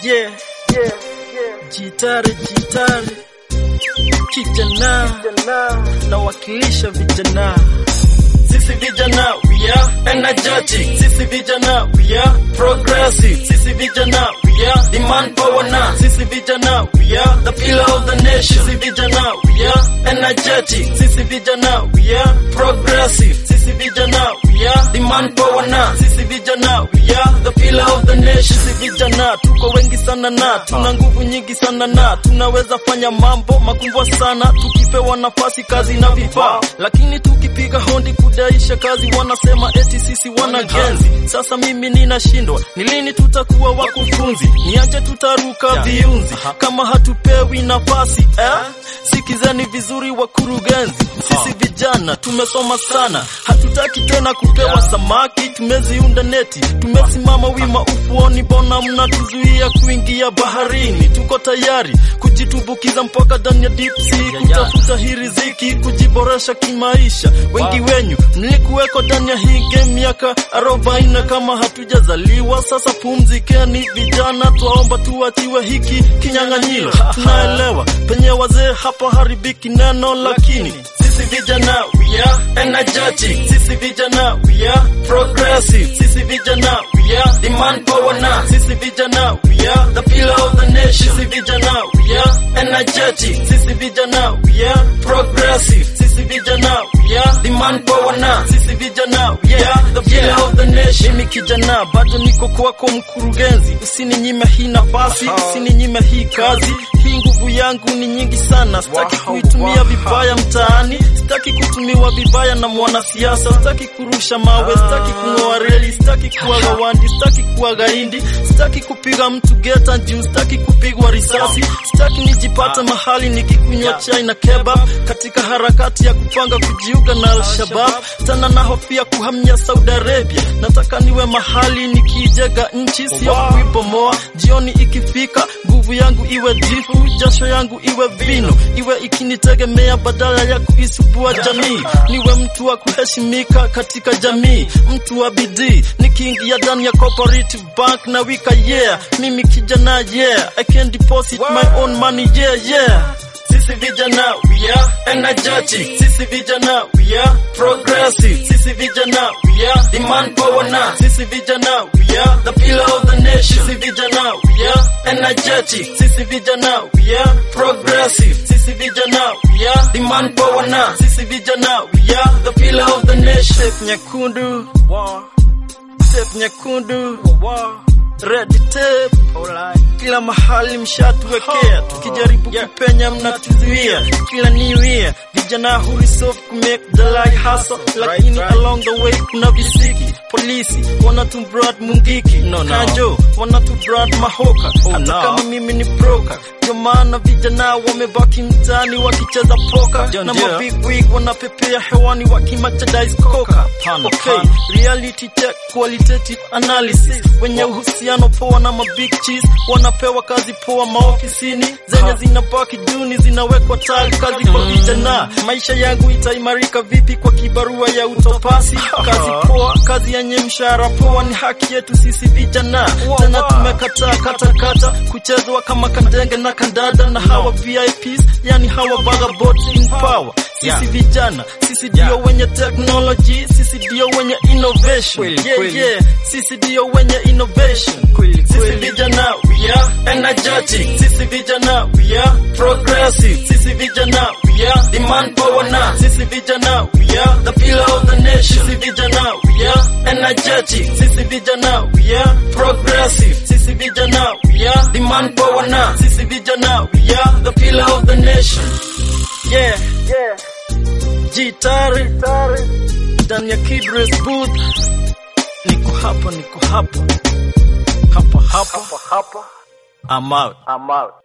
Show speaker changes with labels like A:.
A: yeah, yeah, yeah. Jitare, jitare, kijana, nawakilisha vijana. Sisi vijana we are energetic. Sisi vijana we are progressive. Sisi vijana we are demand power now. Sisi vijana we are the pillar of the nation. Sisi vijana we are energetic. Sisi vijana we are progressive. Sisi vijana we are demand power now. Sisi vijana we are the pillar of the nation. Sisi vijana tuko wengi sana na tuna nguvu nyingi sana na tunaweza fanya mambo makubwa sana tukipewa nafasi, kazi na vifaa, lakini tukipiga hondi kudaisha kazi wanasema eti sisi wana genzi. Sasa mimi ninashindwa, ni lini tutakuwa wakufunzi? Niache tutaruka viunzi kama hatupewi nafasi eh? Sikizeni vizuri wakurugenzi, sisi vijana tumesoma sana, hatutaki tena kupewa samaki. Tumeziunda neti, tumesimama wima ufuoni, bona mnatuzuia kuingia baharini? Tuko tayari kujitumbukiza mpaka ndani ya deep sea, kutafuta hii riziki, kujiboresha kimaisha. Wengi wenyu mlikuweko ndani ya hii game miaka arobaini kama hatujazaliwa. Sasa pumzikeni vijana, twaomba tuachiwe hiki kinyang'anyiro. Tunaelewa penye wazee hapa haribiki neno, lakini sisi vijana we are energetic. Sisi vijana we are progressive. Sisi vijana we are demand power now. Sisi vijana we are the pillar of the nation. Sisi vijana we are energetic. Sisi vijana we are progressive. Sisi vijana we are demand power now. Sisi vijana we are the pillar of the nation. Mimi kijana bado niko kwako mkurugenzi, usininyime hii nafasi, usininyime hii kazi. Hii nguvu yangu ni nyingi sana, sitaki kuitumia vibaya mtaani, sitaki kutumiwa vibaya na mwanasiasa, sitaki kurusha mawe, sitaki kung'oa reli, sitaki kuwa gawandi, sitaki kuwa gaindi, sitaki kupiga mtu geta juu, sitaki kupigwa risasi, sitaki nijipate mahali nikikunywa chai na kebab katika harakati ya kupanga kujiunga na Al-Shabab, tena nahofia kuhamia Saudi Arabia. Nataka niwe mahali nikijenga nchi, sio kuibomoa. Jioni ikifika, nguvu yangu iwe jifu, jasho yangu iwe vino, iwe ikinitegemea badala ya kuisubua jamii. Niwe mtu wa kuheshimika katika jamii, mtu wa bidii, nikiingia ndani ya cooperative bank na wika yeah, mimi kijana yeah, I can deposit my own money yeah yeah. Sisi vijana we are energetic. Sisi vijana we are progressive. Sisi vijana we are demand power now. Sisi vijana we are the pillar of the nation. Sisi vijana we are energetic. Sisi vijana we are progressive. Sisi vijana we are demand power now. Sisi vijana we are the pillar of the nation. Tape nyekundu, tape nyekundu, red tape. Kila mahali mshatuwekea, tukijaribu kupenya mnatuzuia. Kila new year vijana hulisof kumake the light hustle, lakini along the way kuna visiki polisi wanatubrad mungiki kanjo wanatubrad mahoka hata kama mimi ni broker ndio maana vijana wamebaki mtaani wakicheza poka na mabig wig wanapepea hewani wakimachadize koka okay reality check qualitative analysis wenye uhusiano poa na mabig cheese wanapewa kazi poa maofisini zenye zinabaki duni zinawekwa tali kazi kwa vijana maisha yangu itaimarika vipi kwa kibarua ya utopasi kazi poa kazi yenye mshahara poa ni haki yetu sisi vijana tena tumekataa katakata kuchezwa kama kandenge na kandada na hawa VIPs yani hawa vagabonds in power sisi vijana sisi ndio wenye technology sisi ndio wenye innovation yeah, yeah. sisi ndio wenye innovation sisi vijana we are energetic sisi vijana we are progressive sisi vijana we are demand power now sisi vijana we are the pillar of the nation sisi vijana we are energetic sisi vijana we are progressive sisi vijana we are demand power now sisi vijana we are the pillar of the nation yeah yeah Jitari ndani ya Kidres booth niko hapa niko hapa hapa hapa I'm out
B: I'm out.